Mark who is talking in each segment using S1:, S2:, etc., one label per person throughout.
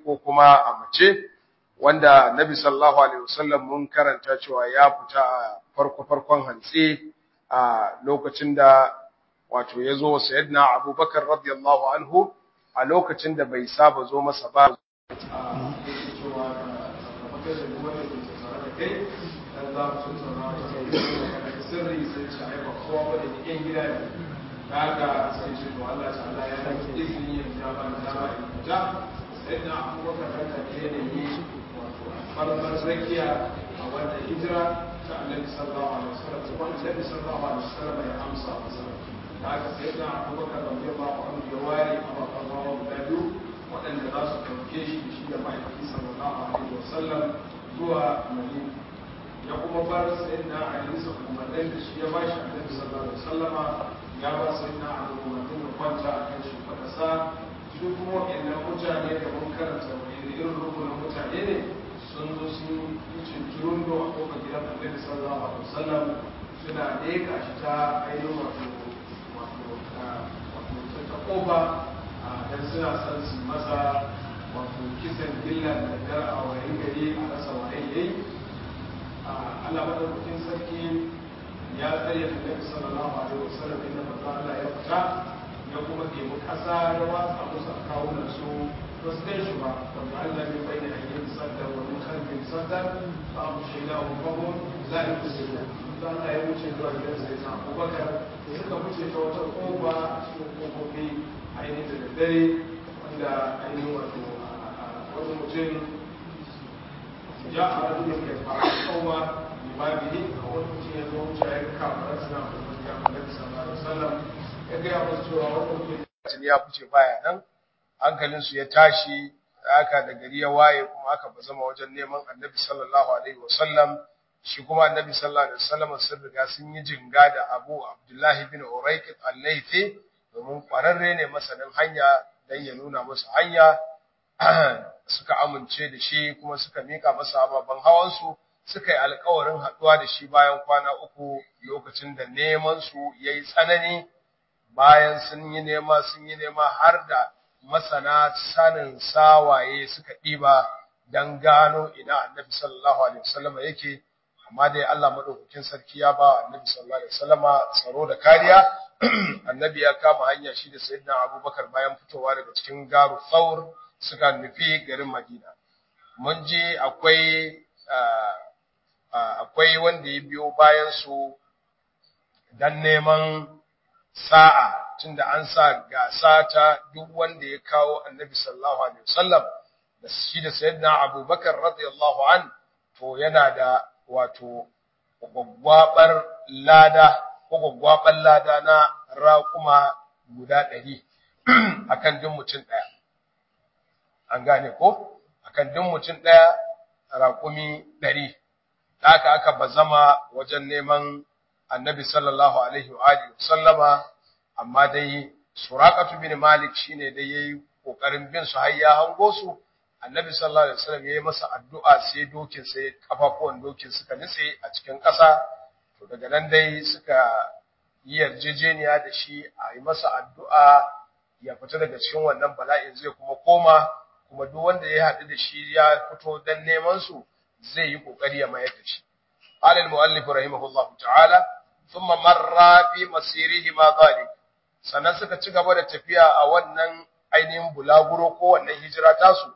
S1: ko kuma a mace wanda Nabi sallallahu alaihi wasallam mun karanta cewa ya fita a farko farkon hantsi a lokacin da wato yazo sayyidina Abubakar radiyallahu anhu a lokacin da bai saba zo masa ba
S2: sirri sai ce ai ba kowa ba da yan gida ne kaga sai ce to Allah ta Allah ya yi izini ya ja ba da ba in ja sai na abubakar da ta ke ne yi wato farmar zakiya a wannan hijira ta Annabi sallallahu alaihi wasallam kuma Annabi sallallahu alaihi wasallam ya amsa masa kaga sai na abubakar radiyallahu anhu ya ware a babban hawa guda biyu waɗanda za su ɗauke shi da shi da ma'aikaki sallallahu alaihi wasallam zuwa Madina ya kuma bar sai na alisa umarnin da shi ya ba shi annabi sallallahu alaihi wasallama ya ba sai na abu umarnin da kwanta a kan shi fakasa su kuma waɗannan mutane da mun karanta wani irin rukunin mutane ne sun zo sun yi cincirun da a kofar gidan annabi sallallahu alaihi wasallam suna leƙa shi ta ainihin wato wato wato ta kofa dan suna son su masa wato kisan gilla da dar a wayan gari a rasa wayan yayi Allah madaukakin sarki ya tsare da Nabi sallallahu alaihi wasallam inda manzo Allah ya fita ya kuma ɗebi ƙasa ya watsa musu a kawunan su ba su kai shi ba wanda Allah ya bayyana ayyukan sadda wa min khalfin sadda fa amshayna hum fahum la yusiru da Allah ya wuce zuwa gidan sai na Abubakar suka wuce ta wata koba cikin kofofi ainihin da daddare wanda ainihin wato wani mutum جاء رجل يدفع القوم لبابه أول شيء يزوج شايك كافر سنة النبي صلى الله عليه وسلم يجي أبو سورة وقل
S1: ya fice baya nan hankalinsu ya tashi aka da gari ya waye kuma aka bazama wajen neman annabi sallallahu alaihi wasallam shi kuma annabi sallallahu alaihi wasallam sun riga sun yi jinga da Abu Abdullahi bin Urayqit al-Laythi domin kwararre ne masanin hanya dan ya nuna musu hanya suka amince da shi kuma suka mika masa ababen hawansu suka yi alkawarin haɗuwa da shi bayan kwana uku lokacin da neman su yayi tsanani bayan sun yi nema sun yi nema har da masana sanin sawaye suka ɗiba don gano ina annabi sallallahu alaihi wasallama yake amma dai Allah madaukakin sarki ya ba annabi sallallahu alaihi wasallama tsaro da kariya annabi ya kama hanya shi da sayyidina abubakar bayan fitowa daga cikin garu thawr suka nufi garin Madina. Mun ji akwai akwai wanda ya biyo bayan su dan neman sa'a tunda an sa gasa ta duk wanda ya kawo Annabi sallallahu alaihi wasallam da shi da Sayyidina Abubakar radiyallahu an to yana da wato gwaggwabar lada ko gwaggwabar lada na raƙuma guda ɗari akan duk mutum ɗaya. an gane ko akan duk mutum ɗaya raƙumi ɗari haka aka bazama wajen neman annabi sallallahu alaihi wa alihi sallama amma dai suraqatu bin malik shine dai yayi kokarin bin su har ya hango su annabi sallallahu alaihi wasallam yayi masa addu'a sai dokin sai kafafuwan dokin suka nitse a cikin ƙasa to daga nan dai suka yi yarjejeniya da shi a yi masa addu'a ya fita daga cikin wannan bala'in zai kuma koma kuma duk wanda ya haɗu da shi ya fito dan neman su zai yi kokari ya mayar da shi قال المؤلف رحمه الله تعالى ثم مر في مسيره ما ذلك sannan suka ci gaba da tafiya a wannan ainihin bulaguro ko wannan hijira tasu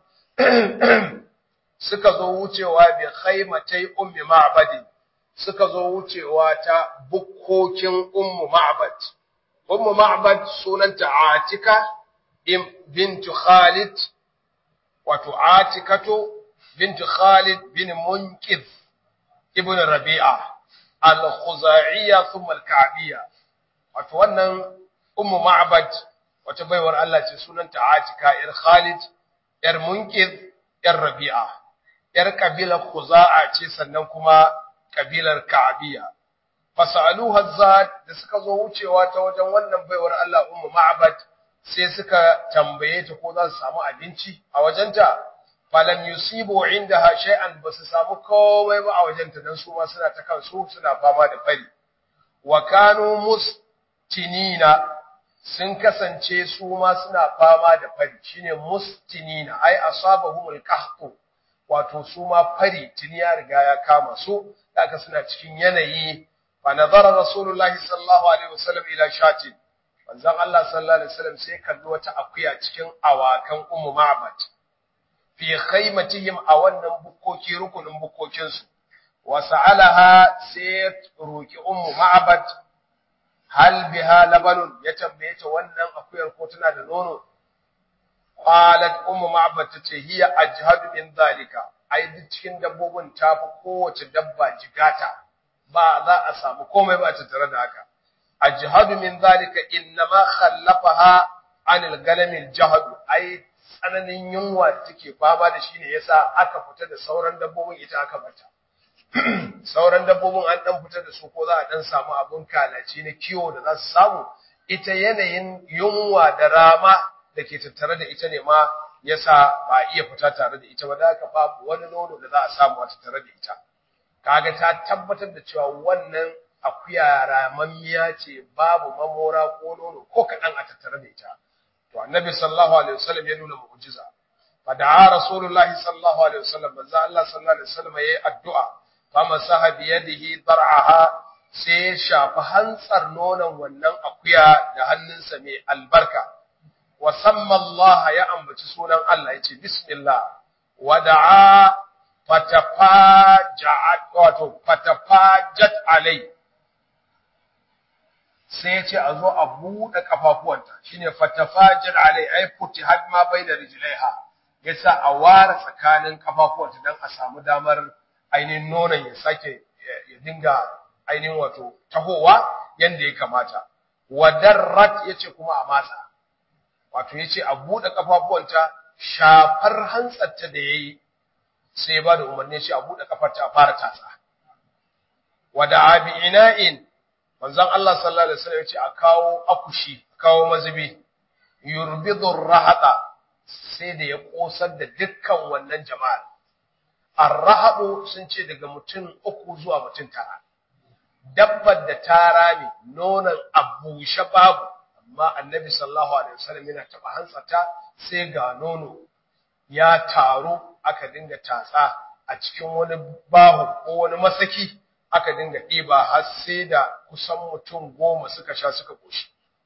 S1: suka zo wucewa bi khaymatai ummi ma'bad suka zo wucewa ta bukkokin ummu ma'bad ummu ma'bad sunanta atika bintu khalid wato atikatu bintu khalid bin munqidh ibn rabi'a al-khuzaiya thumma al-ka'biyya wato wannan ummu ma'bad wata baiwar Allah ce sunanta atika ir khalid yar munqidh yar rabi'a yar kabilar khuza'a ce sannan kuma kabilar ka'biyya fasaluha zad da suka zo wucewa ta wajen wannan baiwar Allah ummu ma'bad sai suka tambaye ta ko za su samu abinci a wajenta falam yusibu indaha shay'an basu samu komai ba a wajenta dan su ma suna ta kansu suna fama da fari wa kanu mustinina sun kasance su ma suna fama da fari shine mustinina ai asabahumul qahtu wato su ma fari tuni ya riga ya kama su haka suna cikin yanayi fa nazara rasulullahi sallallahu alaihi wasallam ila shatin manzon Allah sallallahu alaihi wasallam sai kalli wata akuya cikin awakan ummu ma'bad fi khaymatihim a wannan bukkoki rukunin bukkokin su wa sa'alaha sai roki ummu ma'bad hal biha labanun ya tambaye ta wannan akuyar ko tana da nono qalat ummu ma'bad tace hiya ajhadu min zalika ai duk cikin dabbobin tafi kowace dabba jigata ba za a samu komai ba ta tare da haka ajhadu min zalika innama khallafaha anil galamil jahadu ai tsananin yunwa da take fama da shi ne yasa aka fita da sauran dabbobin ita aka bata sauran dabbobin an dan fita da su ko za a dan samu abun kalaci na kiwo da za su samu ita yanayin yunwa da rama da ke tattare da ita ne ma yasa ba iya fita tare da ita ba da haka babu wani nono da za a samu a tattare da ita kaga ta tabbatar da cewa wannan akuya ramammiya ce babu mamora ko nono ko kaɗan a tattare da ita to annabi sallallahu alaihi wasallam ya nuna mu'jiza fa da'a rasulullahi sallallahu alaihi wasallam manzo Allah sallallahu alaihi wasallam yayi addu'a fa masaha bi yadihi dar'aha sai ya shafi hantsar nonon wannan akuya da hannunsa mai albarka wa samma Allah ya ambaci sunan Allah yace bismillah wa da'a fatafajat wato fatafajat alai sai ya ce a zo a buɗe ƙafafuwanta shine fatafajat alai ai futihat ma baina rijlaiha yasa a ware tsakanin ƙafafuwanta dan a samu damar ainihin nonon ya sake ya dinga ainihin wato tahowa yanda ya kamata wadarrat yace kuma a matsa wato yace a buɗe ƙafafuwanta shafar hantsarta da yayi sai ya bada umarni shi a buɗe kafarta a fara tatsa wada abi ina'in manzon Allah sallallahu alaihi wasallam ya ce a kawo akushi kawo mazubi yurbidur rahata sai da ya kosar da dukkan wannan jama'a ar-rahadu sun ce daga mutum uku zuwa mutum tara dabbar da ta rame nonon abushe babu amma annabi sallallahu alaihi wasallam yana taba hantsata sai ga nono ya taru aka dinga tatsa a cikin wani bahu ko wani masaki aka dinga ɗiba har sai da kusan mutum goma suka sha suka koshi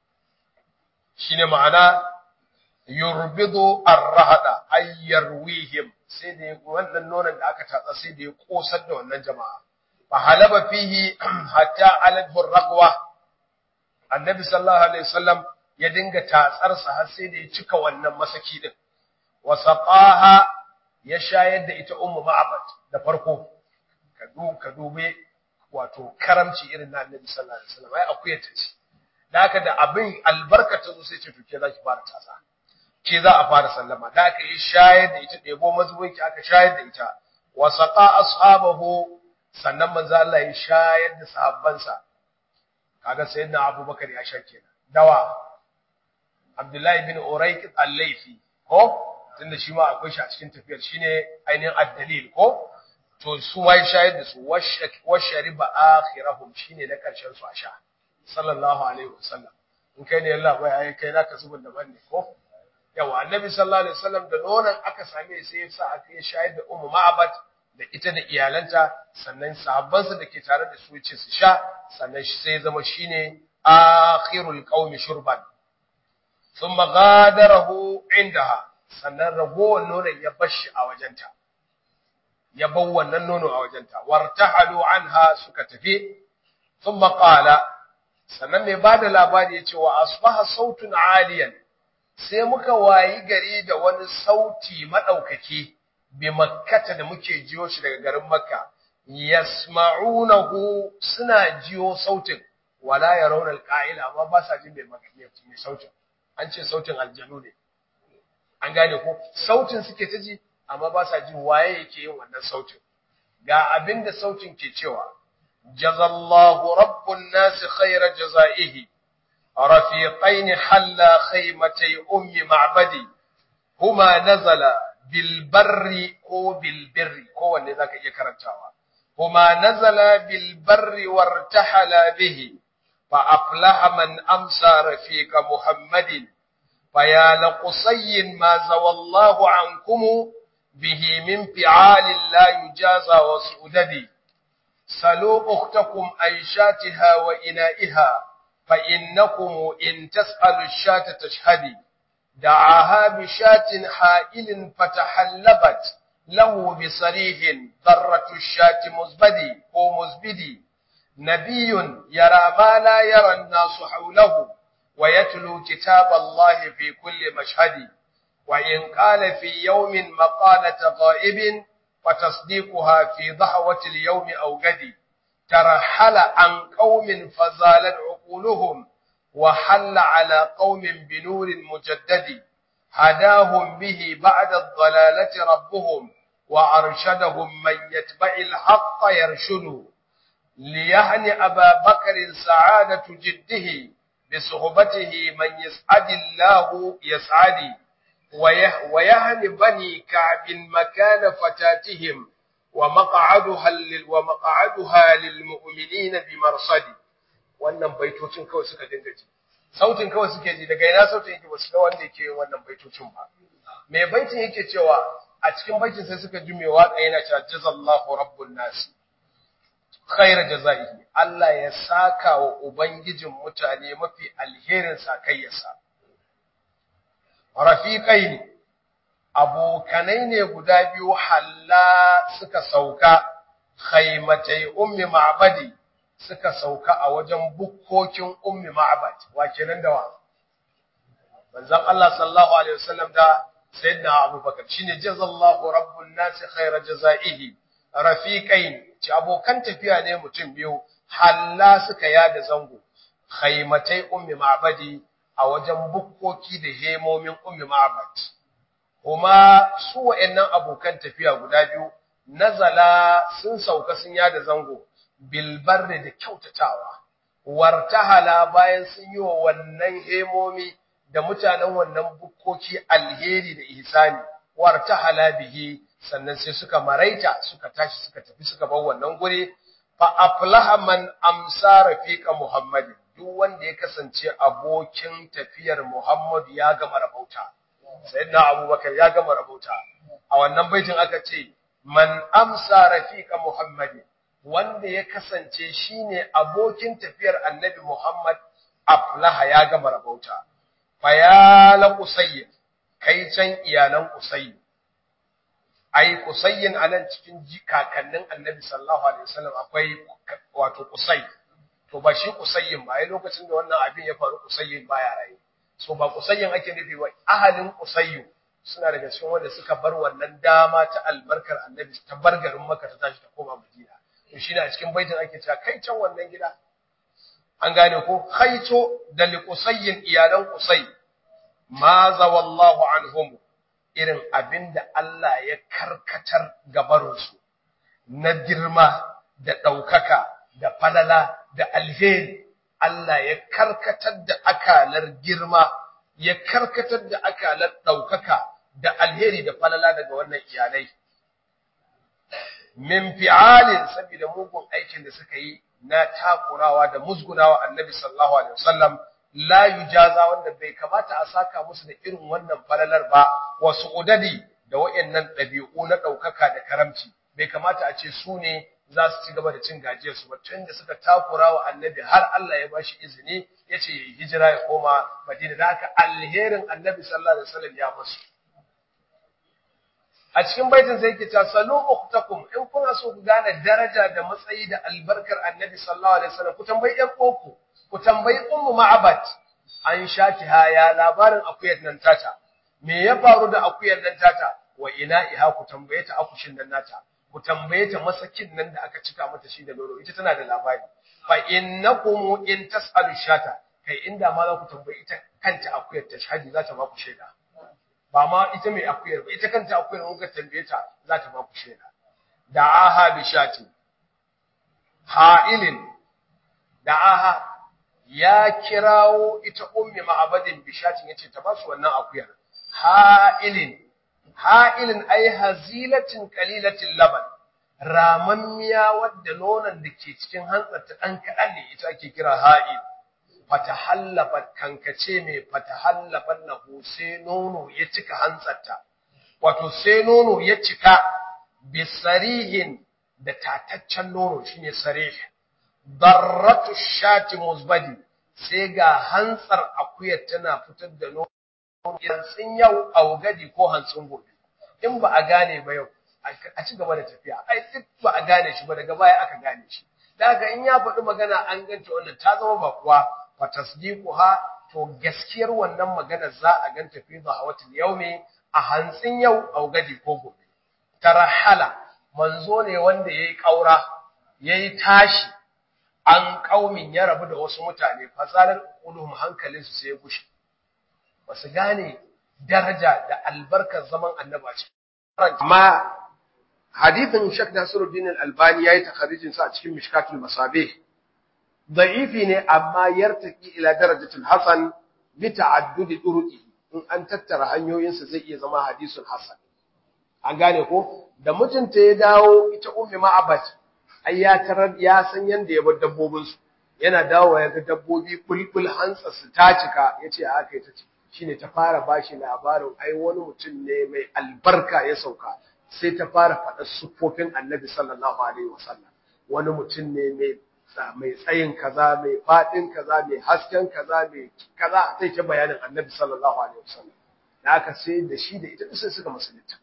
S1: shine ma'ana yurbidu ar-rahada ay yarwihim sai da wannan nonon da aka tatsa sai da ya kosar da wannan jama'a fa halaba fihi hatta aladhu raqwa annabi sallallahu alaihi wasallam ya dinga tatsar sa har sai da ya cika wannan masaki din wa saqaha ya shayar da ita ummu ma'abad da farko ka du ka dube wato karamci irin na annabi sallallahu alaihi wasallam ai akuya ta ce da haka da abin albarka ta zo sai ce to ke zaki fara tatsa ke za a fara sallama da aka yi shayar da ita ɗebo mazubin ki aka shayar da ita wa saqa ashabahu sannan manzo Allah ya shayar da sahabbansa kaga sayyidina Abubakar ya sha kenan dawa Abdullahi bin Urayq al-Laythi ko tunda shi ma akwai shi a cikin tafiyar shine ainihin ad-dalil ko to su wai shayar da su washariba akhirahum shine na karshen su a sha sallallahu alaihi wasallam in kai ne Allah bai ai kai naka zubin da banne ko yawa annabi sallallahu alaihi wasallam da nonon aka same sai ya sa aka yi shayar da ummu ma'abat da ita da iyalanta sannan sahabbansa da ke tare da su ce su sha sannan shi sai zama shine akhirul qaumi shurban thumma ghadarahu indaha sannan ragowar nonon ya bashi a wajenta ya bar wannan nono a wajenta wartahalu anha suka tafi thumma qala sannan mai bada labari yace wa asbaha sautun aliyan sai muka wayi gari da wani sauti madaukaki bi makkata da muke jiyo shi daga garin makka yasma'unahu suna jiyo sautin wala yarawna alqa'ila amma ba sa jin mai sautin an ce sautin aljanu ne an gane ko sautin suke ta ji amma ba sa jin waye yake yin wannan sautin ga abinda sautin ke cewa jazallahu rabbun nas khayra jazaihi rafiqain halla khaymatay ummi ma'badi huma nazala bil barri ko bil birri ko wanne zaka iya karantawa huma nazala bil barri wartahala bihi فأفلح من أمسى رفيق محمد فيا لقصي ما زوى الله عنكم به من فعال لا يجازى وسؤدد سلوا أختكم عن شاتها وإنائها فإنكم إن تسألوا الشاة تشهدي دعاها بشاة حائل فتحلبت له بصريح ضرة الشاة مزبدي أو مزبدي نبي يرى ما لا يرى الناس حوله ويتلو كتاب الله في كل مشهد وإن قال في يوم مقالة غائب وتصديقها في ضحوة اليوم أو غد ترحل عن قوم فزالت عقولهم وحل على قوم بنور مجدد هداهم به بعد الضلالة ربهم وأرشدهم من يتبع الحق يرشد ليهن أبا بكر سعادة جده بصحبته من يسعد الله يسعد ويهن بني كعب مكان فتاتهم ومقعدها ومقعدها للمؤمنين بمرصد wannan baitocin kawai suka dinga ji sautin kawai suke ji daga ina sautin yake basu ga wanda yake yin wannan baitocin ba me baitin yake cewa a cikin baitin sai suka ji me waka yana cewa jazallahu rabbun nas khair jazaihi Allah ya saka wa ubangijin mutane mafi alherin sakayyarsa rafiqaini abokanai ne guda biyu halla suka sauka khaimatai ummi ma'badi suka sauka a wajen bukkokin ummi ma'bad wa kenan da wa manzon Allah sallallahu alaihi wasallam da sayyidina abubakar shine jazallahu rabbun nas khaira jazaihi rafiqain ci abokan tafiya ne mutum biyu halla suka yada zango khaimatai ummi ma'badi a wajen bukkoki da hemomin ummi ma'bad kuma su wa'annan abokan tafiya guda biyu nazala sun sauka sun yada zango bilbarri da kyautatawa wartahala bayan sun yi wa wannan hemomi da mutanen wannan bukkoki alheri da ihsani wartahala bihi sannan sai suka maraita suka tashi suka tafi suka bar wannan guri fa aflaha man amsa rafiqa muhammadin duk wanda ya kasance abokin tafiyar muhammad ya gama rabauta sayyidina abubakar ya gama rabauta a wannan baitin aka ce man amsa rafiqa muhammadin wanda ya kasance shine abokin tafiyar annabi Muhammad aflaha ya gama rabauta fayala qusayy kai can iyalan qusayy ai qusayyin anan cikin kakannin annabi sallallahu alaihi wasallam akwai wato qusay to ba shi qusayyin ba ai lokacin da wannan abin ya faru qusayyin baya raye so ba qusayyin ake nufi ba ahalin qusayyu suna daga cikin wanda suka bar wannan dama ta albarkar annabi ta bar garin Makka ta tashi ta koma Madina to shi a cikin baitin ake cewa kai can wannan gida an gane ko khaito da liqusayyin iyalan qusay ma zawallahu anhum irin abinda Allah ya karkatar gabarin su na girma da daukaka da falala da alheri Allah ya karkatar da akalar girma ya karkatar da akalar daukaka da alheri da falala daga wannan iyalai min fi'alin saboda mugun aikin da suka yi na takurawa da musgunawa annabi sallallahu alaihi wasallam la yujaza wanda bai kamata a saka musu da irin wannan falalar ba wasu udadi da wayannan dabi'u na daukaka da karamci bai kamata a ce su ne za su ci gaba da cin gajiyar su ba tun da suka takurawa annabi har Allah ya bashi izini yace yayi hijira ya koma Madina da haka alherin annabi sallallahu alaihi wasallam ya musu a cikin baitin sai yake ta salu ukhtakum in kuna so ku gane daraja da matsayi da albarkar annabi sallallahu alaihi wasallam ku tambayi ɗan uwanku ku tambayi ummu ma'abat an shati haya labarin akuyar nan tata me ya faru da akuyar nan tata wa ina iha ku tambaye ta akushin nan nata ku tambaye ta masakin nan da aka cika mata shi da loro ita tana da labari fa innakum in tasalu shata kai inda ma za ku tambayi ita kanta akuyar ta shahadi za ta ba ku shaida ba ma ita mai akuyar ba ita kanta akuyar mun ka tambaye ta za ta ba ku shaida da aha bi shati ha'ilin da aha ya kirawo ita ummi ma'abadin bi shatin yace ta ba su wannan akuyar ha'ilin ha'ilin ay hazilatin qalilatin laban ramammiya wadda nonon da ke cikin hantsarta dan kadan ne ita ake kira ha'il fatahallafat kankace mai fatahallafan lahu sai nono ya cika hantsarta wato sai nono ya cika bisarihin da tataccen nono shine sarih darratu shati musbadi sai ga hantsar akuyar tana fitar da nono hantsin yau augadi ko hantsin gobe in ba a gane ba yau a ci gaba da tafiya ai duk ba a gane shi ba daga baya aka gane shi daga in ya faɗi magana an ganta wannan ta zama ba kuwa fa tasdiquha to gaskiyar wannan magana za a ganta fi zahawatil yawmi a hantsin yau augadi ko gobe tarahala manzo ne wanda yayi kaura yayi tashi an kaumin ya rabu da wasu mutane fasalar ulum hankalinsu sai ya gushe basu gane daraja da albarkar zaman annaba ce amma hadithin Sheikh Nasiruddin Al-Albani yayi takharijin sa a cikin Mishkatul Masabih da'ifi ne amma yartaki ila darajatul hasan bi ta'addudi turuqi in an tattara hanyoyinsa zai iya zama hadisul hasan an gane ko da mutunta ya dawo ita ummi ma'abat ai ya tarar ya san yanda ya bar dabbobin su yana dawo ya ga dabbobi bulbul hantsa su ta cika yace a haka ita ce shine ta fara bashi labarin ai wani mutum ne mai albarka ya sauka sai ta fara faɗa siffofin annabi sallallahu alaihi wasallam wani mutum ne mai mai tsayin kaza mai faɗin kaza mai hasken kaza mai kaza sai ta bayanin annabi sallallahu alaihi wasallam da aka sai da shi da ita sai suka musulunta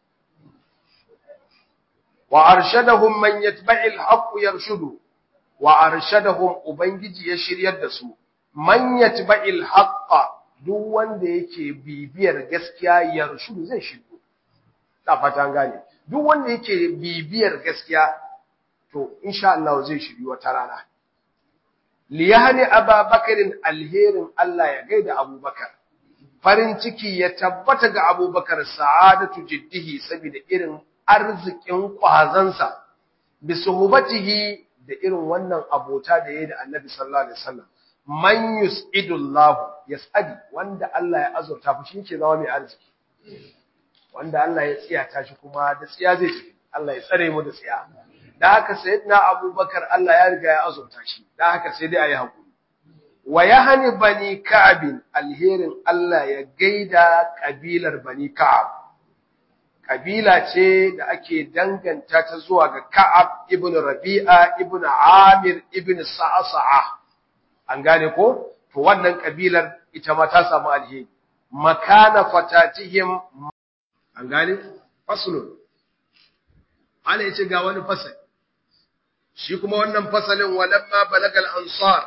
S1: wa arshadahum man yatba'i al-haqq yarshudu wa arshadahum ubangiji ya shiryar da su man yatba'i al-haqq duk wanda yake bibiyar gaskiya yarshudu zai shigo da fatan gane duk wanda yake bibiyar gaskiya to insha Allah zai shiri wata rana liyahni ababakarin alherin Allah ya gaida abubakar farin ciki ya tabbata ga abubakar sa'adatu jiddihi saboda irin arzikin kwazansa bi suhbatihi da irin wannan abota da yayi da annabi sallallahu alaihi wasallam man yusidullahu yasadi wanda Allah ya azurta fa shi yake zama mai arziki wanda Allah ya tsiyata shi kuma da tsiya zai tafi Allah ya tsare mu da tsiya da haka sayyidina Abubakar Allah ya riga ya azurta shi da haka sai dai ayi hakuri wa yahni bani ka'ab alherin Allah ya gaida kabilar bani ka'ab kabila ce da ake danganta ta zuwa ga Ka'ab ibn Rabi'a ibn Amir ibn Sa'sa'a an gane ko to wannan kabilar ita ma ta samu alheri makana fatatihim an gane faslun ana yace ga wani fasal shi kuma wannan fasalin walamma balagal ansar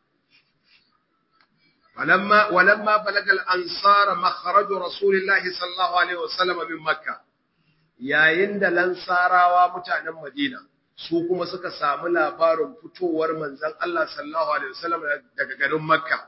S1: walamma walamma balagal ansar makhraj rasulillahi sallallahu alaihi wasallam min makka yayin da lansarawa mutanen madina su kuma suka samu labarin fitowar manzon Allah sallallahu alaihi wasallam daga garin makka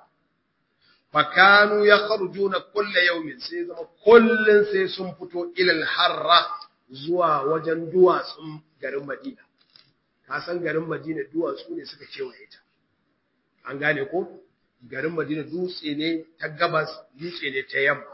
S1: fakanu ya kharjuna kulle yaumin sai zama kullun sai sun fito ilal harra zuwa wajen duwatsun garin Madina ka san garin Madina duwatsu ne suka kewaye ta an gane ko garin Madina dutse ne ta gabas dutse ne ta yamma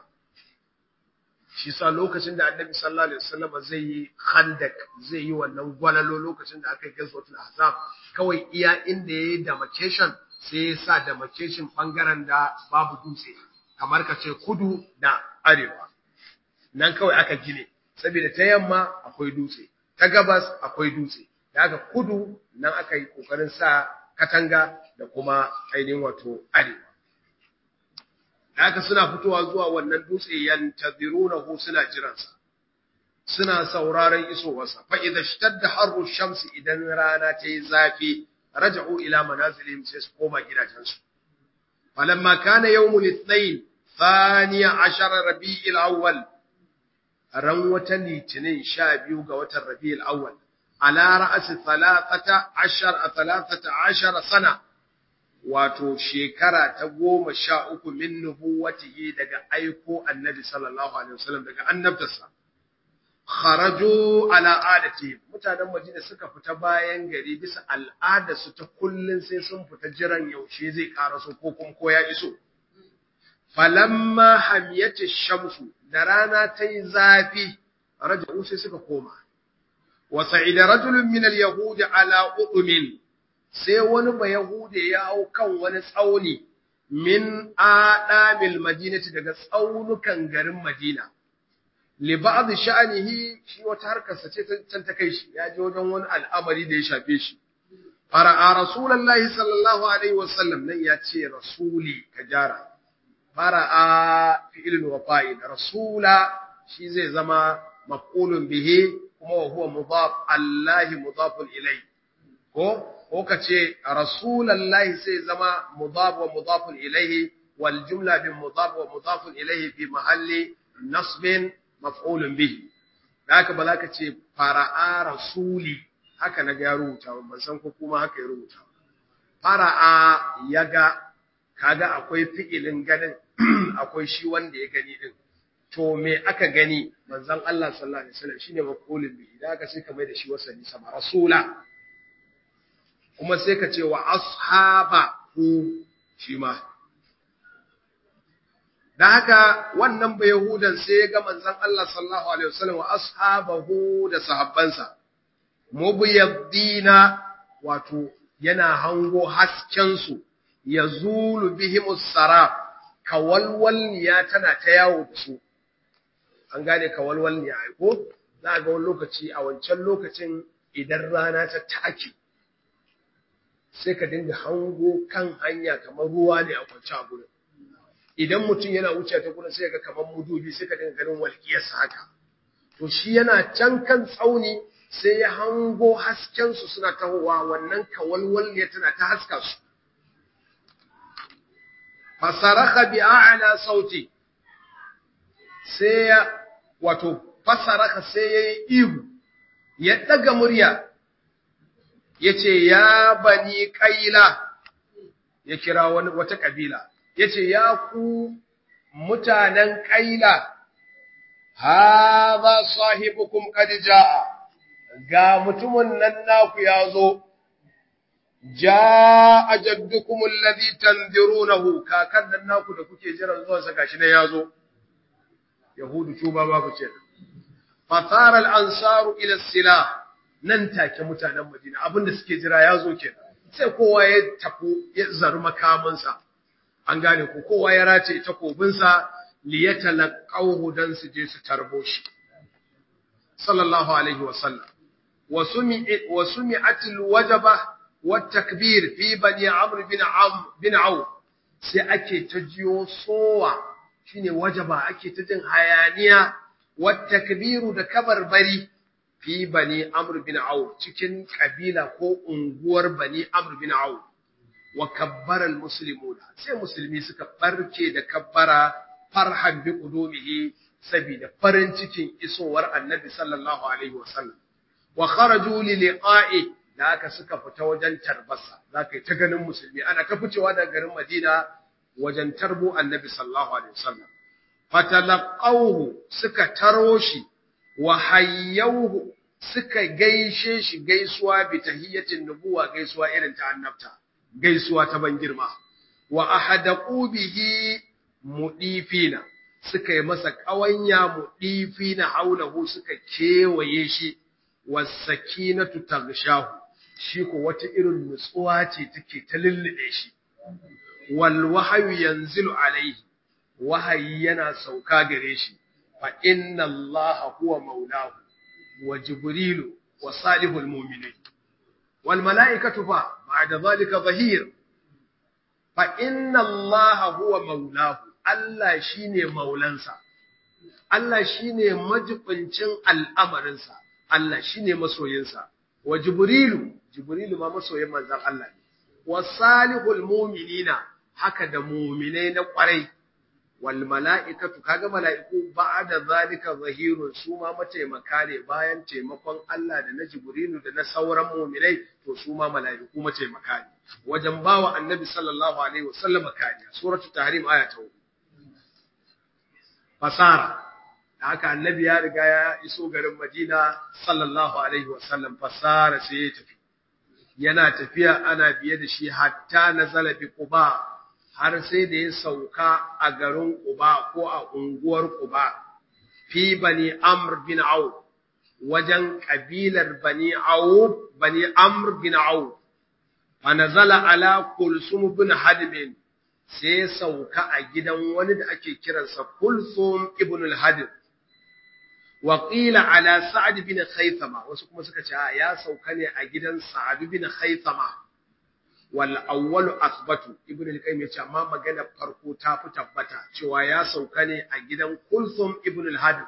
S1: shi sa lokacin da Annabi sallallahu alaihi wasallam zai yi khandak zai yi wannan gwalalo lokacin da aka yi gazotul ahzab kawai iya inda yayi demarcation sai ya sa demarcation ɓangaren da babu dutse kamar ka ce kudu da arewa nan kawai aka gine saboda ta yamma akwai dutse ta gabas akwai dutse da aka kudu nan aka yi ƙoƙarin sa katanga da kuma ainihin wato arewa da aka suna fitowa zuwa wannan dutse yantazirunahu suna jiransa suna sauraron isowarsa fa idza shtadda harru shamsi idan rana ta yi zafi raja'u ila manazilihim sai su koma gidajensu falamma kana yawmul ithnain thaniya ashara rabi'il awwal ran wata litinin sha biyu ga watan rabi'il awwal ala ra'asi thalathata ashar thalathata ashara sana wato shekara ta goma sha uku min nubuwatihi daga aiko annabi sallallahu alaihi wasallam daga annabtarsa kharaju ala adati mutanen Madina suka fita bayan gari bisa al'ada su ta kullun sai sun fita jiran yaushe zai karaso ko kuma ko ya iso falamma hamiyati shamsu da rana ta yi zafi raja'u sai suka koma wa sa'ida rajulun min al-yahud ala udumin sai wani ba yahude ya hau kan wani tsauni min adamil madinati daga tsaunukan garin Madina li ba'd sha'nihi shi wata harkar sa ce can ta kai shi ya je wajen wani al'amari da ya shafe shi fara'a rasulullahi sallallahu alaihi wasallam nan ya ce rasuli kajara fara'a fi'ilun wa fa'il rasula shi zai zama maf'ulun bihi kuma wa huwa mudaf allahi mudafun ilai ko ko kace rasulullahi sai zama mudaf wa mudafun ilaihi wal jumla bin mudaf wa mudafun ilaihi fi mahalli nasbin maf'ulun bihi haka ba za ka ce fara'a rasuli haka na ga ya rubuta ban san ko kuma haka ya rubuta fara'a yaga kaga akwai fi'ilin ganin akwai shi wanda ya gani din to me aka gani manzon Allah sallallahu alaihi wasallam shine maqulun bihi da aka sai ka mai da shi wasani sama rasula kuma sai ka ce wa ashabahu shi ma da haka wannan ba yahudan sai ya ga manzon Allah sallallahu alaihi wasallam wa ashabahu da sahabbansa mubiyaddina wato yana hango hasken su yazulu bihimus sarab kawalwalniya tana ta yawo da su an gane kawalwalniya ai ko za ga wani lokaci a wancan lokacin idan rana ta take sai ka dinga hango kan hanya kamar ruwa ne a kwance a gurin idan mutum yana wuce ta gurin sai ga kamar mudubi sai ka dinga ganin walƙiyarsa haka to shi yana can kan tsauni sai ya hango hasken su suna tahowa wannan kawalwalniya tana ta haska su fasaraka bi a'la sauti sai ya wato fasaraka sai yayi ihu ya daga murya yace ya bani qaila ya kira wani wata kabila yace ya ku mutanen qaila hadha sahibukum qad jaa ga mutumin nan naku yazo jaa jaddukum alladhi tanzirunahu kakan nan naku da kuke jiran zuwan sa gashi ne yazo yahudu tuba babu ce fatara al-ansaru ila silah nan take mutanen Madina abinda suke jira yazo kenan sai kowa ya tafi ya zaru makamansa an gane ko kowa ya race takobinsa li yatalaqahu dan su je su tarbo shi sallallahu alaihi wasallam wa sumi'at wa sumi'atil wajaba والتكبير في بني عمرو بن عم بن عوف sai ake ta jiyo sowa shine wajaba ake ta jin hayaniya wat takbiru da kabarbari fi bani amr bin auf cikin kabila ko unguwar bani amr bin auf wa kabbara al muslimuna sai musulmi suka barke da kabbara farhan bi qudumihi saboda farin cikin isowar annabi sallallahu alaihi wasallam wa kharaju li liqa'i da aka suka fita wajen tarbasa za ka yi ta ganin musulmi ana ta ficewa daga garin madina wajen tarbo annabi sallallahu alaihi wasallam fatalaqawhu suka taro shi wa hayyawhu suka gaishe shi gaisuwa bi tahiyatin nubuwa gaisuwa irin ta annabta gaisuwa ta ban girma wa ahadaqu bihi mudifina suka yi masa kawanya mudifina haulahu suka kewaye shi wasakinatu tagshahu shi ko wata irin nutsuwa ce take ta lullube shi wal wahyu yanzilu alaihi wahayi yana sauka gare shi fa inna allaha huwa maulahu wa jibrilu wa salihul mu'minin wal malaikatu fa ba'da zalika zahir fa inna allaha huwa maulahu Allah shine maulansa Allah shine majibincin al'amarinsa Allah shine masoyinsa wa jibrilu jibrilu ma masoyin manzon Allah ne wa salihul mu'minina haka da mu'minai na kwarai wal mala'ikatu kaga mala'iku ba'da zalika zahirun su ma mataimaka ne bayan taimakon Allah da na jibrilu da na sauran mu'minai to su ma mala'iku mataimaka ne wajen bawa annabi sallallahu alaihi wasallam kariya suratul tahrim aya ta 4 fasara haka annabi ya riga ya iso garin Madina sallallahu alaihi wasallam fasara sai ya tafi yana tafiya ana biye da shi hatta nazala bi Quba har sai da ya sauka a garin Quba ko a unguwar Quba fi bani Amr bin Auf wajen kabilar bani Auf bani Amr bin Auf fa nazala ala Kulsum bin Hadib sai ya sauka a gidan wani da ake kiransa Kulthum ibn al-Hadir wa qila ala Sa'd bin Khaythama wasu kuma suka ce ya sauka ne a gidan Sa'd bin Khaythama wal awwalu athbatu ibn al-Qayyim ya ce amma magana farko ta fi tabbata cewa ya sauka ne a gidan Kulthum ibn al-Hadir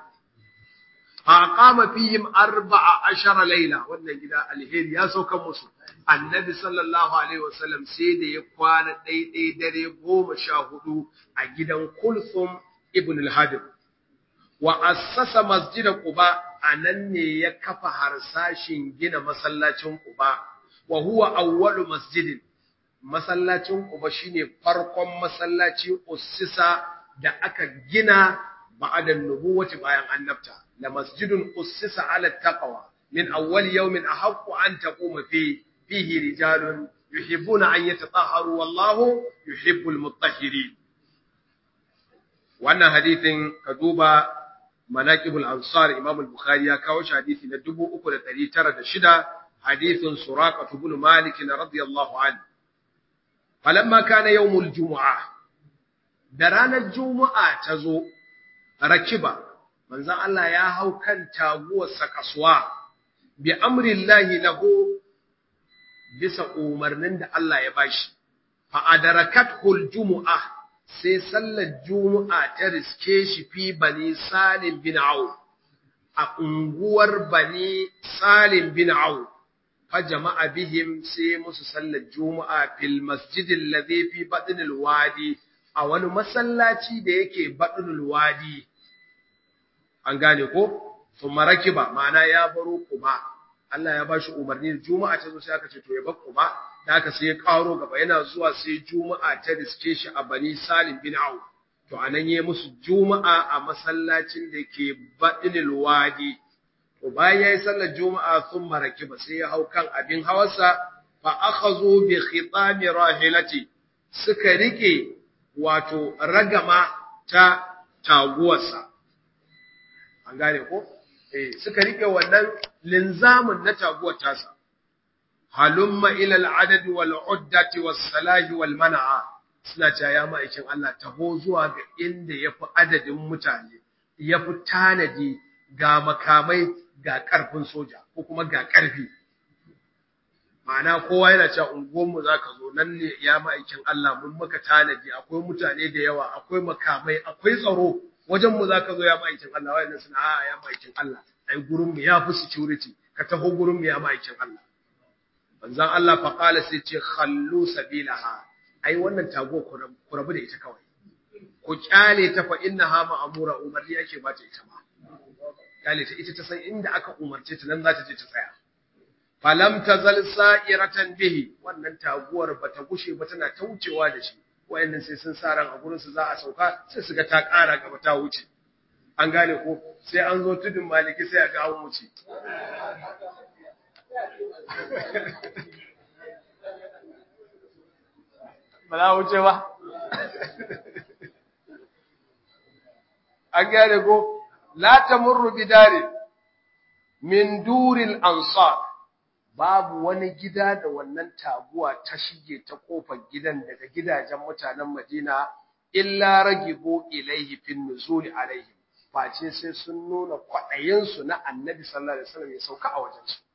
S1: aqama fihim arba'a ashara layla wannan gida alheri ya sauka musu annabi sallallahu alaihi wasallam sai da ya kwana ɗaiɗai dare goma sha hudu a gidan kulsum ibn al-hadim wa assasa masjida quba anan ne ya kafa harsashin gina masallacin quba wa huwa awwalu masjidin masallacin quba shine farkon masallaci ussisa da aka gina ba'da nubuwati bayan annabta la masjidun ussisa ala taqwa min awwal yawmin ahaqqu an taquma fihi فيه رجال يحبون أن يتطهروا والله يحب المطهرين wannan hadithin ka duba manaqibul ansar imam al-bukhari ya kawo shi hadisi na 3906 hadithin suraqah ibn malik radiyallahu anhu falamma kana yawmul jumu'ah da ranar juma'a ta zo rakiba manzon Allah ya hau kan taguwar sakaswa bi amrillahi lahu bisa umarnin da Allah ya bashi fa adarakatul jumu'ah sai sallar juma'a ta riske shi fi bani salim bin au a unguwar bani salim bin au fa jama'a bihim sai musu sallar juma'a fil masjidil ladhi fi batnil wadi a wani masallaci da yake batnil wadi an gane ko thumma rakiba ma'ana ya baro kuma Allah ya bashi umarni juma'a ta zo sai aka ce to ya bar kuma da aka sai ya karo gaba yana zuwa sai juma'a ta riske shi a bani salim bin au to anan yayi musu juma'a a masallacin da ke badinil wadi to bayan yayi sallar juma'a sun maraki ba sai ya hau kan abin hawarsa fa akhazu bi khitami rahilati suka rike wato ragama ta taguwarsa an gane ko eh suka rike wannan linzamin na taguwar tasa halumma ila al'adad wal uddati was salahi wal mana'a suna cewa ya ma'aikin Allah taho zuwa ga inda yafi adadin mutane yafi tanadi ga makamai ga karfin soja ko kuma ga karfi ma'ana kowa yana cewa unguwanmu za ka zo nan ne ya ma'aikin Allah mun maka tanadi akwai mutane da yawa akwai makamai akwai tsaro wajenmu za ka zo ya ma'aikin Allah wayannan suna a ya ma'aikin Allah ai gurinmu ya fi security ka taho gurinmu ya ma'aikin Allah manzon Allah fa qala sai ce khallu sabilaha ai wannan tago ku rabu da ita kawai ku kyale ta fa innaha ma'amura umarni yake ba ta ita ma kyale ta ita ta san inda aka umarce ta nan za ta je ta tsaya falam tazal sa'iratan bihi wannan taguwar bata gushe ba tana ta wucewa da shi wayannan sai sun sa ran a gurin su za a sauka sai su ga ta ƙara gaba ta wuce an gane ko sai an zo tudun maliki sai a ga an wuce ba za wuce ba an gane ko la tamurru bidari min duril ansar babu wani gida da wannan taguwa ta shige ta kofar gidan daga gidajen mutanen Madina illa ragibu ilaihi fin nuzuli alaihi face sai sun nuna kwaɗayin su na Annabi sallallahu alaihi wasallam ya sauka a wajen su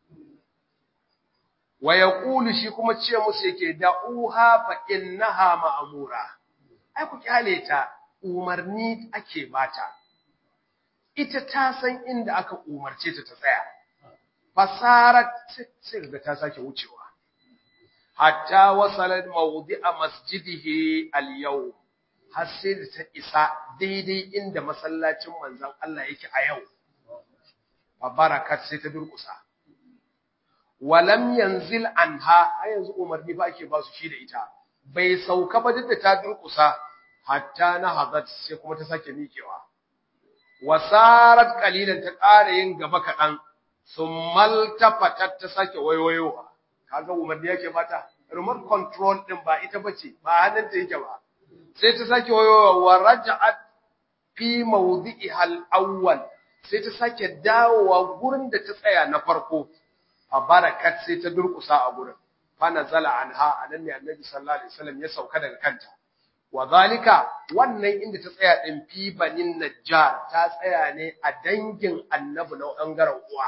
S1: wa yaqulu shi kuma ce musu yake da'uha fa innaha ma'mura ai ku kyale ta umarni ake bata ita ta san inda aka umarce ta ta tsaya fasarat sai ga ta sake wucewa hatta wasalat mawdi'a masjidihi al-yawm har sai da ta isa daidai inda masallacin manzon Allah yake a yau fa barakat sai ta durkusa walam yanzil anha har yanzu umarni ba ake ba su shi da ita bai sauka ba duk da ta durkusa hatta na hadat sai kuma ta sake miƙewa wasarat qalilan ta ƙara yin gaba kaɗan summal tafatat ta sake waiwayowa kaga umarni yake mata remote control din ba ita bace ba hannunta yake ba sai ta sake waiwayowa wa raja'at fi mawdi'iha al-awwal sai ta sake dawowa gurin da ta tsaya na farko a barakat sai ta durkusa a gurin fa nazala anha anan ne annabi sallallahu alaihi wasallam ya sauka daga kanta wa zalika wannan inda ta tsaya din fi banin najjar ta tsaya ne a dangin annabi na bangaren uwa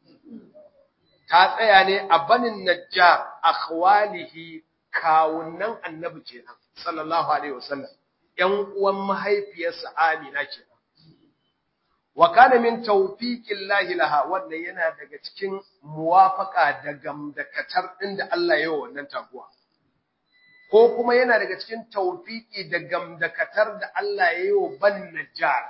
S1: ta tsaya ne a banin najjar akhwalihi kawunan annabi kenan sallallahu alaihi wasallam ƴan uwan mahaifiyarsa Amina kenan wa kana min tawfiqillahi laha wannan yana daga cikin muwafaka da gamdakatar din da Allah ya yi wannan taguwa ko kuma yana daga cikin tawfiki da gamdakatar da Allah ya yi wa ban najjar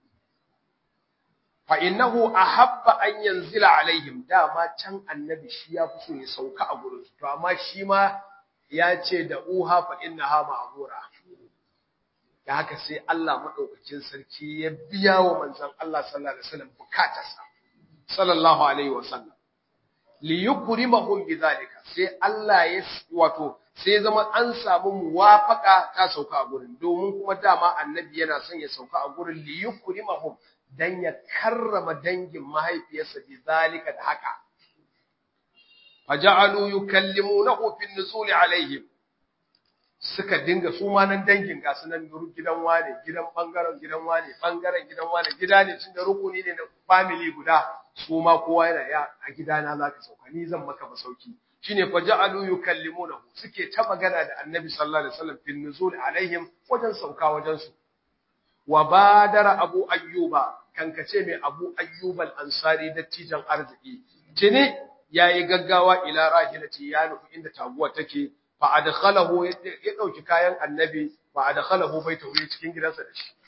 S1: fa innahu ahabba an yanzila alaihim dama can annabi shi ya fi so ya sauka a gurin to amma shi ma ya ce da uha fa innaha ma'mura da haka sai Allah madaukakin sarki ya biya wa manzon Allah sallallahu alaihi wasallam bukatarsa sallallahu alaihi wasallam li yukrimahum bidhalika sai Allah ya wato sai zama an samu muwafaka ta sauka a gurin domin kuma dama annabi yana son ya sauka a gurin li yukrimahum dan ya karrama dangin mahaifiyarsa bidhalika da haka faja'alu yukallimunahu fi nuzuli alaihim suka dinga su ma nan dangin ga sunan gidan wane gidan bangaren gidan wane bangaren gidan wane gida ne tun da rukuni ne na family guda su ma kowa yana ya a gidana zaka sauka ni zan maka masauki shine faja'alu yukallimunahu suke ta magana da annabi sallallahu alaihi wasallam fi nuzuli alaihim wajen sauka wajen su wa badara abu ayyuba kankace mai abu ayyub al-ansari dattijan arziki tini yayi gaggawa ila rahilati ya nufi inda taguwa take fa adkhalahu ya dauki kayan annabi fa adkhalahu baitahu cikin gidansa da shi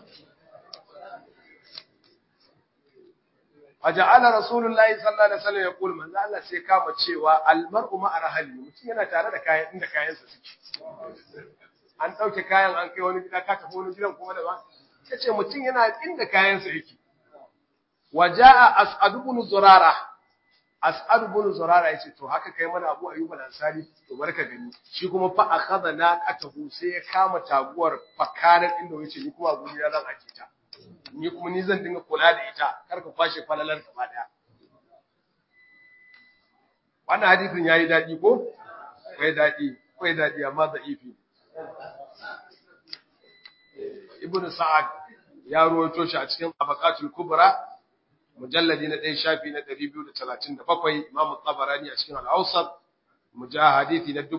S1: Faja'ala Rasulullahi sallallahu alaihi wasallam ya kula manzo Allah sai kama cewa almar'u ma'a rahli mutum yana tare da kayan inda kayansa suke an dauke kayan an kai wani gida ka tafi wani gidan kuma da ba yace mutum yana inda kayansa yake waja'a as'ad ibn zurara as'ad ibn zurara yace to haka kai mana Abu Ayyub al-Ansari to barka gani shi kuma fa akhadha naqatahu sai ya kama taguwar fakarar inda yace ni kuma guri zan aje ta ni kuma ni zan dinga kula da ita kar ka kwashe falalar gaba daya wannan hadisin yayi dadi ko kai dadi kai dadi amma da'ifi ibn sa'ad ya ruwaito shi a cikin tabaqatul kubra mujalladi na 1 shafi na 237 imam tabarani a cikin al-awsat mujahadithi na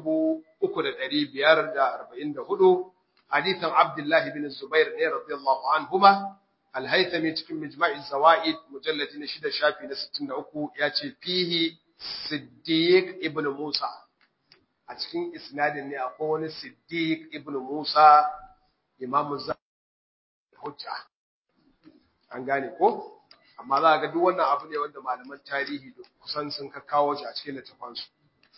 S1: 3544 hadithan abdullah ibn zubair ne radiyallahu anhuma al-haythami cikin mijma' az-zawaid mujalladi na 6 shafi na 63 yace fihi siddiq ibn musa a cikin isnadin ne akwai wani siddiq ibn musa imamu hujja an gane ko amma za ga duk wannan abu ne wanda malaman tarihi da kusan sun ka kawo shi a cikin littafan su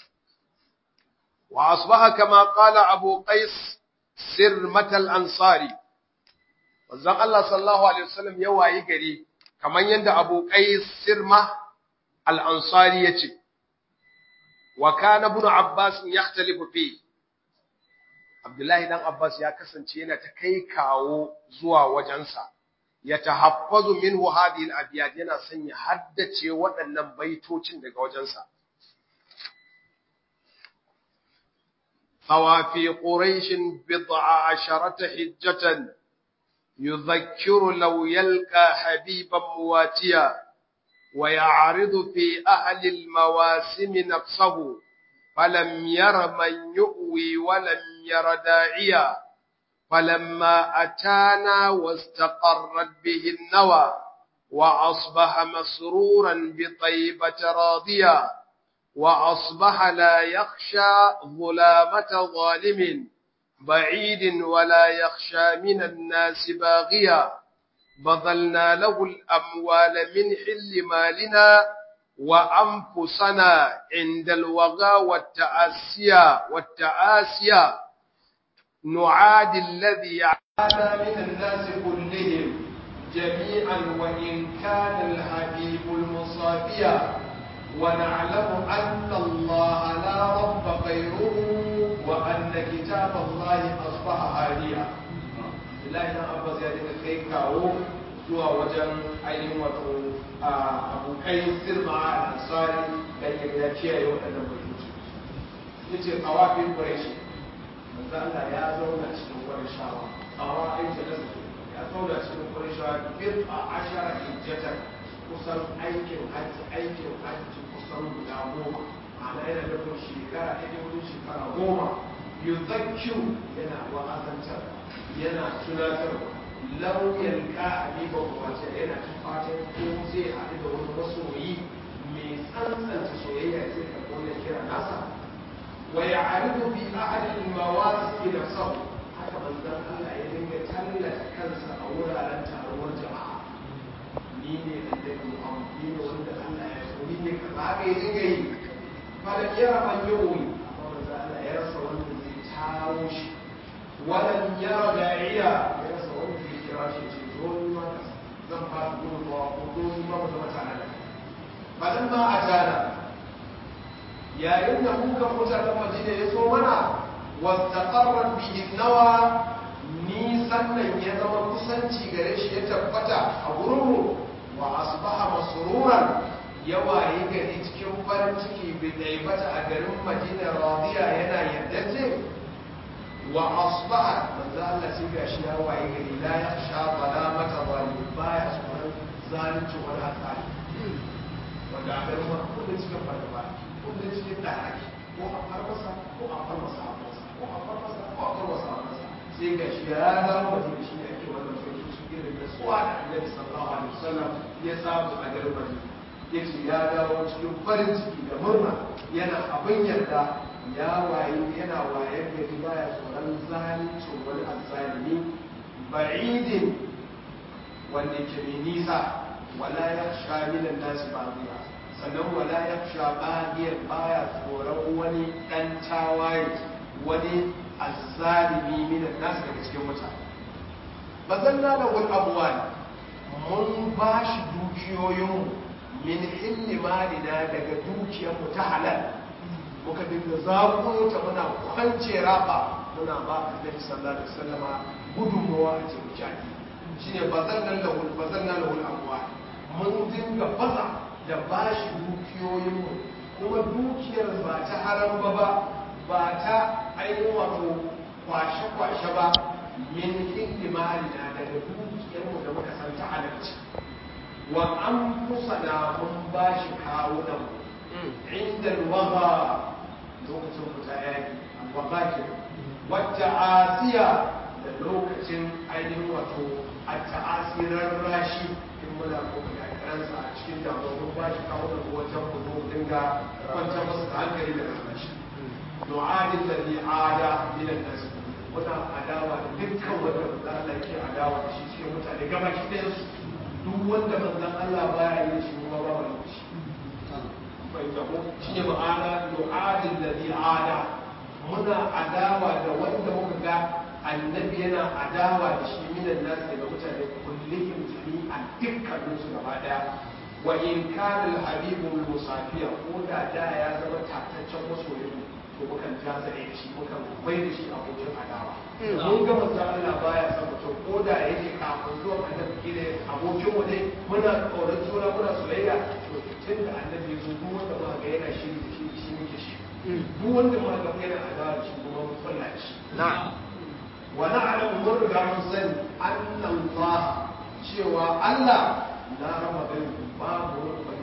S1: wa asbaha kama qala abu qais sirmat al ansari wanzan Allah sallallahu alaihi wasallam ya wayi gari kaman yanda abu qais sirma al ansari yace wa kana ibn abbas yahtalifu fi Abdullahi dan Abbas ya kasance yana ta kai kawo zuwa wajensa ya tahaffazu minhu hadhihi al-abyat yana son ya haddace waɗannan baitocin daga wajensa fawafi quraish bid'a asharata hijjatan yudhakkiru law yalqa habiban muwatiya wa ya'ridu fi ahli al-mawasim nafsahu فلم ير من يؤوي ولم ير داعيا فلما أتانا واستقرت به النوى وأصبح مسرورا بطيبة راضيا وأصبح لا يخشى ظلامة ظالم بعيد ولا يخشى من الناس باغيا بذلنا له الأموال من حل مالنا وأنفسنا عند الوغى والتأسيا والتآسيا نعادي الذي عانى من الناس كلهم
S2: جميعا وإن كان الحبيب المصابيا ونعلم أن الله لا رب غيره وأن كتاب الله أصبح هاديا الله إن أبا زيادة كيكاو zuwa wajen ainihin wato abokai sirma a ansari don ya kiyaye waɗannan baitoci ya ce kawafin ƙwarai manzo Allah ya zauna cikin wani shawa tsawa ai jalasa ya zauna cikin wani shawa bir a ashara hijjatan kusan aikin hajji aikin hajji kusan guda goma ma'ana yana nufin shekara ɗaya wurin shekara goma yuzakkiru yana wa'azantar yana tunatar lauyan ka abiba wace yana ta fatan ko zai haɗu da wani masoyi mai tsantsanta soyayya zai karɓo ya kira nasa wa ya aridu bi ahadin mawasi da sau haka manzon Allah ya dinga tallata kansa a wuraren taruwar jama'a ni ne annabi Muhammad ni ne wanda Allah ya so ni ne kaza haka ya dinga yi fara yara man yawi amma manzon Allah ya rasa wanda zai taro shi walan yara da'iya ya rasa wanda zai kira shi ce zo ni ma zan ba ku gudunmawa ko zo ni ma mu zama tare da falamma atana yayin da muka mutanen madina ya so mana wastaqarrat bihi nawa nisan nan ya zama kusanci gare shi ya tabbata a gurinmu wa asbaha masruran ya waye gari cikin farin ciki bi daibata a garin madina radiya yana yardace wa asbaha manzo Allah sai ga shi ya waye gari la ya sha balamata zalim baya tsoron zalunci wani hasali wanda a garin ma kullum cikin fargaba kullum cikin ɗaraki ko a far masa ko a far masa a masa ko a far masa ko a far masa a masa sai ga shi ya dawo waje da shi ne ake wannan sauki su irin da tsuwa da annabi sallallahu alaihi wasallam ya samu a garin madina ya ce ya dawo cikin farin ciki da murna yana abin yarda ya waye yana waye gari baya tsoron zalincin wani azzalimi ba'idin wanda ke mai nisa wala ya sha minan nasi bagiya sannan wala ya sha bagiyar baya tsoron wani dan tawaye wani azzalimi minan nasi daga cikin mutane bazalla da wani abuwa mun ba shi dukiyoyinmu min hilli malina daga dukiyarmu ta halal muka dinga zaƙo ta muna kwance raba muna ba annabi sallallahu alaihi wasallama gudunmawa a cikin jaki shine bazannan lahul bazannan lahul amwa mun dinga baza da bashi dukiyoyin mu kuma dukiyar ba ta haram ba ba ba ta ainihin wato kwashe kwashe ba min hindi malina daga dukiyar mu da muka san ta halarci wa an fusana mun bashi kawunan mu inda alwaga lokacin fita yaki alwaga ke wata asiya da lokacin ainihin wato a ta'asirar rashi in muna kuma da kiransa a cikin damuwa ba shi kawo da wajen mu zo dinga kwantar masa da hankali da rashi du'adin da ni ada minan nasu muna adawa da dukkan wanda manzon Allah ke adawa da shi cikin mutane gaba ki ɗayan su duk wanda manzon Allah baya yin shi kuma ba mu shi bai tabo shine ma'ana du'adin da ni ada muna adawa da wanda muka ga annabi yana adawa da shi minan nasu daga mutane kullihim jami'an dukkanin su gaba daya wa in kana al-habibu musafiya ko da da ya zama tataccen masoyin to mukan ja zare da shi mukan bai da shi abokin adawa mun ga manzo Allah baya son mutum ko da yake kafin zuwa annabi kire abokin mu ne muna tsoron juna muna soyayya to tun da annabi ya zo duk wanda ma ga yana shiri da shi shi muke shi duk wanda ma ga yana adawa da shi kuma mun kulla shi na'am ونعلم مرجع من سن أن الله شوى الله لا رب بين باب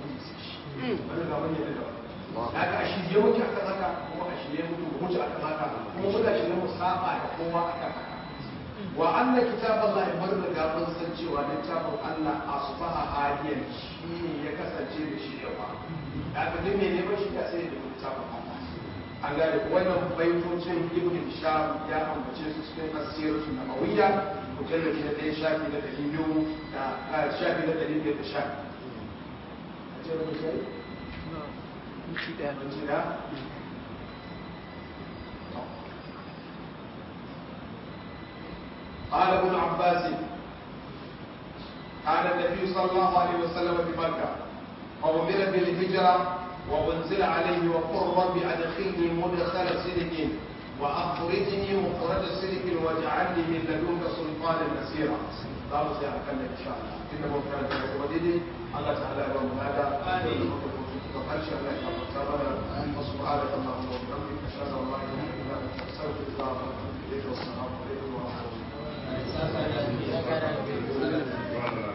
S2: wani ga wani da daga a shirye muke akan haka kuma a shirye muke mu mutu akan haka kuma muna shirye mu saba da kowa akan haka wa anna kitaballahi mun riga mun san cewa littafin Allah asbaha hadiyan shine ya kasance da shi yawa daga duk me neman shi da sai da littafin Allah an gane wannan baitocin ibn hisham ya ambace su cikin asiratu nabawiyya mujalladi na ɗaya shafi na ɗari biyu da shafi na ɗari biyar da sha قال ابن عباس كان النبي صلى الله عليه وسلم بمكة وأمر بالهجرة وأنزل عليه وقل رب أدخلني مدخل صدق وأخرجني مخرج صدق واجعلني من لدنك سلطانا نصيرا لا نصير أكلم إن شاء الله إنه كان وديدي الله تعالى يوم هذا da harshe Allah ya gafarta mana wa subhanaka allahumma wa bihamdika ashhadu an la ilaha illa anta astaghfiruka wa atubu ilayk wa assalamu alaikum wa rahmatullahi